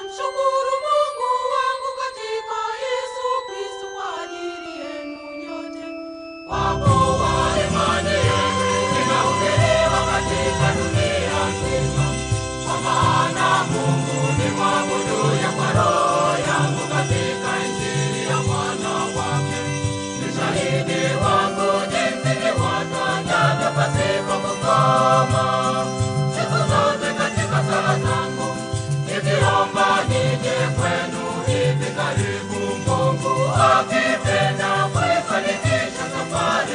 Namshukuru Mungu wangu katika Yesu Kristo kwa ajili yenu nyote. Kwa kuwa imani yenu inahubiriwa katika dunia nzima. Kwa maana Mungu ni mwabuduye kwa roho yangu katika Injili ya mwana wake. Ni shahidi wangu jinsi niwatangavyo pasipo kukoma. Siku zote katika sala zangu nikiomba nije kwenu hivi karibu, Mungu akipenda kuifanikisha safari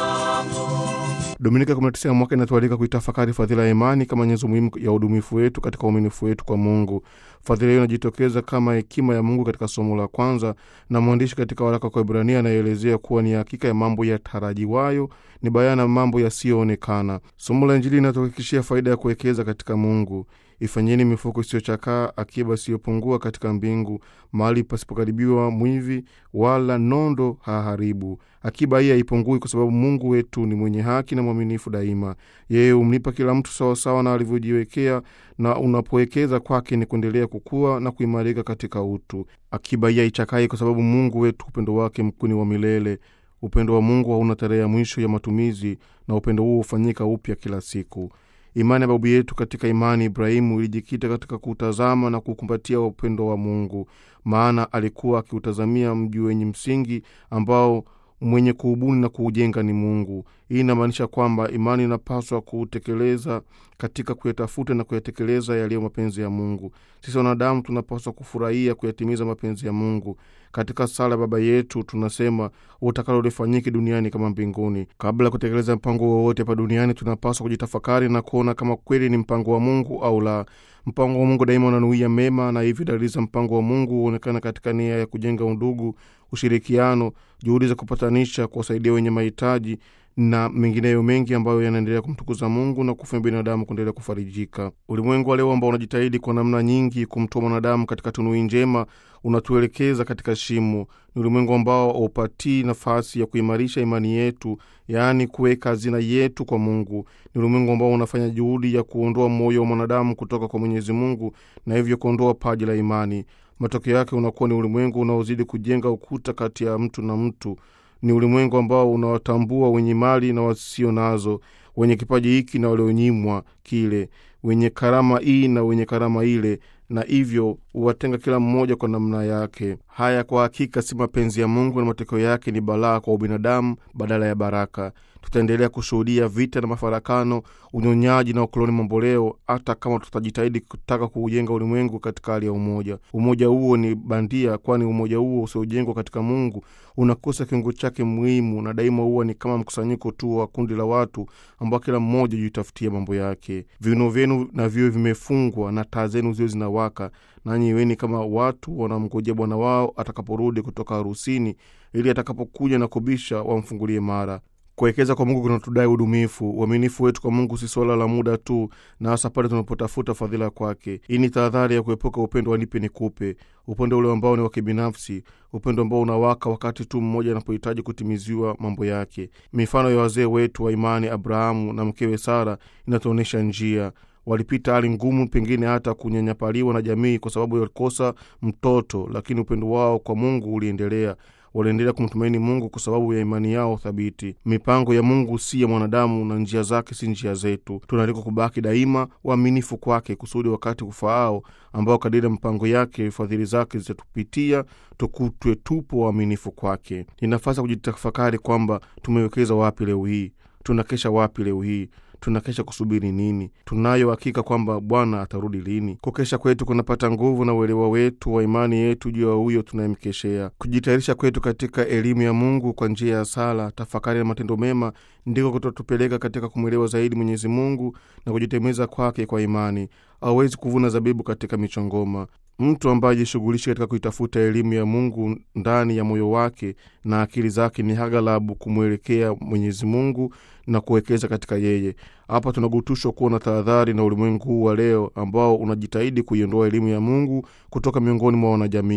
yangu. Dominika 19 ya mwaka inatualika kuitafakari fadhila ya imani kama nyenzo muhimu ya udumifu wetu katika uaminifu wetu kwa Mungu. Fadhila hiyo inajitokeza kama hekima ya Mungu katika somo la kwanza, na mwandishi katika waraka kwa Ibrania anayeelezea kuwa ni hakika ya mambo yatarajiwayo, ni bayana mambo yasiyoonekana. Somo la Injili linatuhakikishia faida ya kuwekeza katika Mungu. Ifanyeni mifuko isiyochakaa, akiba isiyopungua katika mbingu, mahali pasipokaribiwa mwivi wala nondo haharibu. Akiba hii haipungui, kwa sababu Mungu wetu ni mwenye haki na mwaminifu daima. Yeye humlipa kila mtu sawasawa na alivyojiwekea, na unapowekeza kwake ni kuendelea kukua na kuimarika katika utu. Akiba hii haichakai, kwa sababu Mungu wetu upendo wake mkuu ni wa milele. Upendo wa Mungu hauna tarehe ya mwisho ya matumizi, na upendo huo hufanyika upya kila siku. Imani ya babu yetu katika imani Ibrahimu ilijikita katika kutazama na kukumbatia upendo wa Mungu, maana alikuwa akiutazamia mji wenye msingi ambao mwenye kuubuni na kuujenga ni Mungu. Hii inamaanisha kwamba imani inapaswa kutekeleza katika kuyatafuta na kuyatekeleza yaliyo mapenzi ya Mungu. Sisi wanadamu tunapaswa kufurahia kuyatimiza mapenzi ya Mungu. Katika sala Baba yetu tunasema utakalo lifanyike duniani kama mbinguni. Kabla ya kutekeleza mpango wowote hapa duniani, tunapaswa kujitafakari na kuona kama kweli ni mpango wa Mungu au la. Mpango wa Mungu daima unanuia mema, na hivi dalili za mpango wa Mungu huonekana katika nia ya kujenga undugu, ushirikiano, juhudi za kupatanisha, kuwasaidia wenye mahitaji na mengineyo mengi ambayo yanaendelea kumtukuza Mungu na kufanya binadamu kuendelea kufarijika. Ulimwengu wa leo ambao unajitahidi kwa namna nyingi kumtoa mwanadamu katika tunui njema unatuelekeza katika shimo. Ni ulimwengu ambao haupatii nafasi ya kuimarisha imani yetu, yaani kuweka hazina yetu kwa Mungu. Ni ulimwengu ambao unafanya juhudi ya kuondoa moyo wa mwanadamu kutoka kwa Mwenyezi Mungu na hivyo kuondoa paji la imani. Matokeo yake unakuwa ni ulimwengu unaozidi kujenga ukuta kati ya mtu na mtu. Ni ulimwengu ambao unawatambua wenye mali na wasio nazo, wenye kipaji hiki na walionyimwa kile, wenye karama hii na wenye karama ile, na hivyo huwatenga kila mmoja kwa namna yake. Haya kwa hakika si mapenzi ya Mungu, na matokeo yake ni balaa kwa ubinadamu badala ya baraka. Tutaendelea kushuhudia vita na mafarakano, unyonyaji na ukoloni mamboleo, hata kama tutajitahidi kutaka kuujenga ulimwengu katika hali ya umoja. Umoja huo ni bandia, kwani umoja huo usiojengwa katika Mungu unakosa kiungo chake muhimu, na daima huwa ni kama mkusanyiko tu wa kundi la watu ambao kila mmoja jitafutia mambo yake. Viuno vyenu na viwe vimefungwa na taa zenu ziwe zinawaka, nanyi iweni kama watu wanamngojea bwana wao atakaporudi kutoka harusini, ili atakapokuja na kubisha wamfungulie mara. Kuwekeza kwa Mungu kunatudai udumifu. Uaminifu wetu kwa Mungu si swala la muda tu, na hasa pale tunapotafuta fadhila kwake. Hii ni tahadhari ya kuepuka upendo wa nipe nikupe, upendo ule ambao ni wa kibinafsi, upendo ambao unawaka wakati tu mmoja anapohitaji kutimiziwa mambo yake. Mifano ya wazee wetu wa imani, Abrahamu na mkewe Sara, inatuonyesha njia walipita hali ngumu, pengine hata kunyanyapaliwa na jamii kwa sababu walikosa mtoto, lakini upendo wao kwa Mungu uliendelea. Waliendelea kumtumaini Mungu kwa sababu ya imani yao thabiti. Mipango ya Mungu si ya mwanadamu na njia zake si njia zetu. Tunaalikwa kubaki daima waaminifu kwake, kusudi wakati ufaao ambao kadiri ya mpango yake fadhili zake zitatupitia, tukutwe tupo waaminifu kwake. Ni nafasi ya kujitafakari kwamba tumewekeza wapi leo hii, tunakesha wapi leo hii tunakesha kusubiri nini? Tunayo hakika kwamba Bwana atarudi lini? Kukesha kwetu kunapata nguvu na uelewa wetu wa imani yetu juu ya huyo tunayemkeshea. Kujitayarisha kwetu katika elimu ya Mungu kwa njia ya sala, tafakari na matendo mema ndiko kutatupeleka katika kumwelewa zaidi Mwenyezi Mungu na kujitegemeza kwake kwa imani. Hawezi kuvuna zabibu katika michongoma. Mtu ambaye ajishughulishi katika kuitafuta elimu ya Mungu ndani ya moyo wake na akili zake ni aghalabu kumwelekea Mwenyezi Mungu na kuwekeza katika yeye. Hapa tunagutushwa kuwa na tahadhari na ulimwengu huu wa leo ambao unajitahidi kuiondoa elimu ya Mungu kutoka miongoni mwa wanajamii.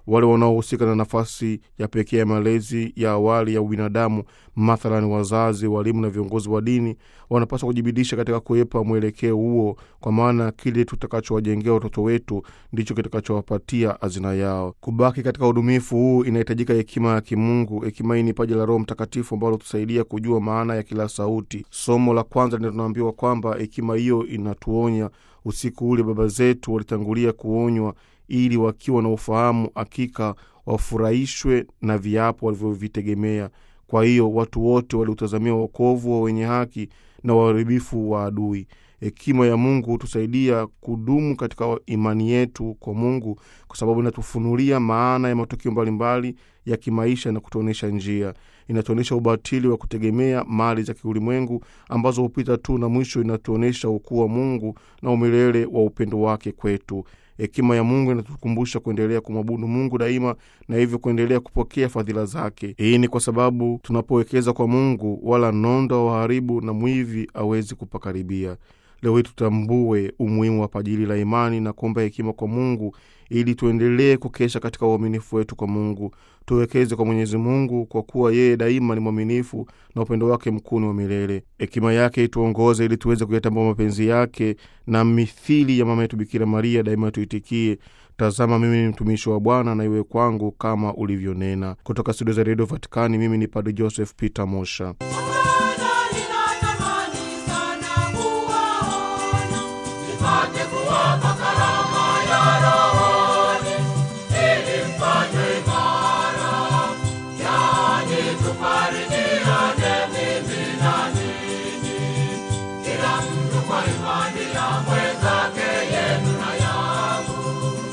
wale wanaohusika na nafasi ya pekee ya malezi ya awali ya ubinadamu, mathalan wazazi, walimu na viongozi wa dini, wanapaswa kujibidisha katika kuepa mwelekeo huo, kwa maana kile tutakachowajengea watoto wetu ndicho kitakachowapatia hazina yao. Kubaki katika udumifu huu inahitajika hekima ya kimungu. Hekima hii ni paji la Roho Mtakatifu ambalo tusaidia kujua maana ya kila sauti. Somo la kwanza ndio tunaambiwa kwamba hekima hiyo inatuonya usiku ule baba zetu walitangulia kuonywa ili wakiwa na ufahamu hakika wafurahishwe na viapo walivyovitegemea. Kwa hiyo watu wote waliutazamia wokovu wa wenye haki na uharibifu wa adui. Hekima ya Mungu hutusaidia kudumu katika imani yetu kwa Mungu, kwa sababu inatufunulia maana ya matukio mbalimbali ya kimaisha na kutuonyesha njia. Inatuonyesha ubatili wa kutegemea mali za kiulimwengu ambazo hupita tu, na mwisho inatuonyesha ukuu wa Mungu na umilele wa upendo wake kwetu. Hekima ya Mungu inatukumbusha kuendelea kumwabudu Mungu daima na hivyo kuendelea kupokea fadhila zake. Hii ni kwa sababu tunapowekeza kwa Mungu, wala nondo waharibu na mwivi awezi kupakaribia. Leo hii tutambue umuhimu wa pajili la imani na kuomba hekima kwa Mungu ili tuendelee kukesha katika uaminifu wetu kwa Mungu. Tuwekeze kwa Mwenyezi Mungu kwa kuwa yeye daima ni mwaminifu na upendo wake mkuu ni wa milele. Hekima yake ituongoze ili tuweze kuyatambua mapenzi yake, na mithili ya mama yetu Bikira Maria daima tuitikie Tazama, mimi ni mtumishi wa Bwana, na iwe kwangu kama ulivyonena. Kutoka studio za redio Vatikani, mimi ni Padre Joseph Peter Mosha. Bwana, ninatamani sana kuwaona, nipate kuwapa karama ya rohoni, ili mfanywe imara, yaani tufarijiane mimi na ninyi, kila mtu kwa imani ya mwenzake, yenu na yangu.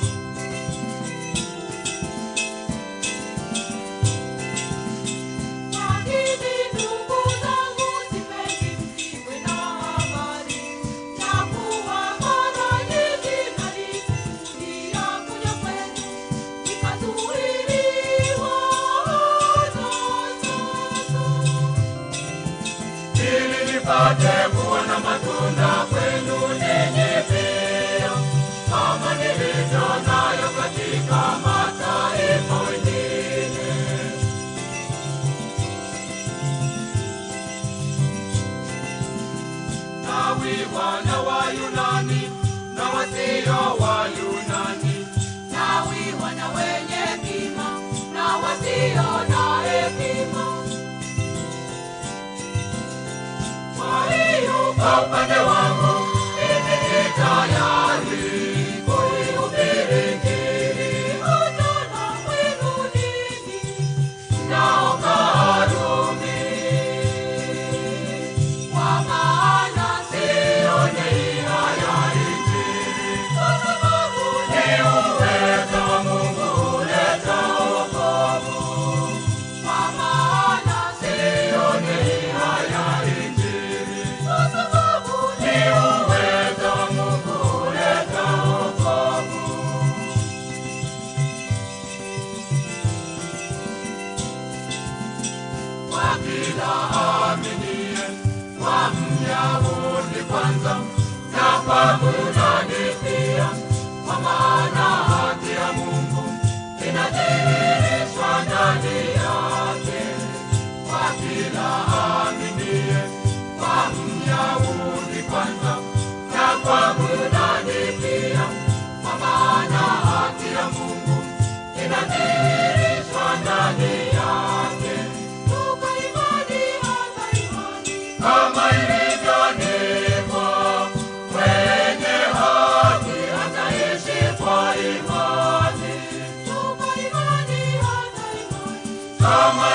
Lakini ndugu zangu, sipendi msiwe na habari ya kuwa mara nyingi nalikusudia kuja kwenu, nikazuiliwa hata sasa. Ili nipate kuona matunda kwenu ninyi pia, kama nilivyo nayo katika mataifa wengine. Nawi wana wa Yunani na wasio wa Yunani, nawi wana wenye hekima na wasio na hekima. Kwa hiyo kwa upande wangu mimi ni tayari kuihubiri Injili hata na kwenu ninyi mnaokaa Rumi. Kwa maana sioni haya Injili, kwa sababu ni uwezo wa Mungu huleta wokovu. Kwa maana sioni haya Injili, kwa sababu ni uwezo wa Mungu huleta wokovu. kwa kila aminie, kwa Myahudi kwanza na kwa Myunani pia, kwa maana haki ya Mungu inadhihirishwa ndani yake. Kwa kila aminie, kwa Myahudi kwanza na kwa Myunani pia, kwa maana haki ya Mungu inadhihirishwa ndani yake. Toka imani hata imani, kama ilivyoandikwa, mwenye haki ataishi kwa imani. Toka imani hata imani, kama